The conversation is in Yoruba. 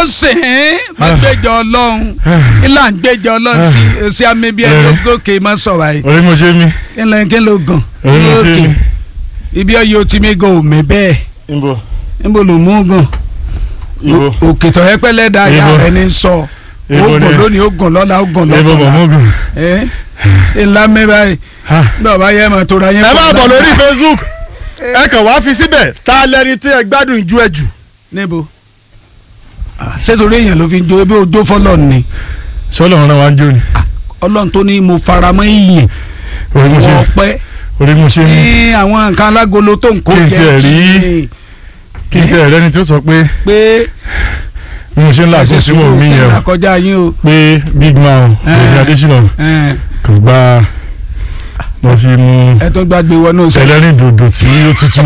sìn ín má gbẹjọ ọlọ́run ilà ń gbẹjọ ọlọ́run sí èsì àmì bíi ẹni Ẹ̀rẹ̀. gòkè má sọ̀rọ̀ ayé orí mo ṣe mí kí ló kí ló gàn orí mo ṣe mí. ibi ọyọ tí mi gan òmè bẹ́ẹ̀ ibo níbo ló mú gàn ibo òkè tó yẹ pẹ́lẹ́ dá ya Ibo. rẹ ní sọ ó Ibo gùn ni- lónìí ó gùn lọ́la ó gùn ibo lọ́la mọ̀mọ́gùn. ẹ ṣe ńlá mi báyìí bí ọba yẹ mọ̀ tó ra yẹn. ẹ pọ̀ máa bọ̀ lánàá. lórí Facebook ẹ kàn wá fi síbẹ̀ ta lẹni tí ẹ gbádùn ju ẹ jù. níbo Ah, ṣé torí èèyàn ló fi ń jó ebi ojó fọlọ́ ni sọlọ ọ̀ràn wa ń jó ni ọlọ́run tó ní mo faramọ́ ìyìn orí mo ṣe wọ́n pẹ́ orí mo ṣe mí ní àwọn nǹkan alágolo tó ń kó Kí n jẹ tiẹ̀ rí kí- kí n tẹ ẹ̀rẹ́ni tó sọ pé pé bí mo ṣe ń làágùn sí mò ń mí yẹn o àkọjá yín o pé big man Eh. Rẹ̀mí Adésínà ẹ kò gba mo fi mu ẹ tó gbàgbé wọnú sẹ ẹlẹ́rìn dòdò tí ó tutù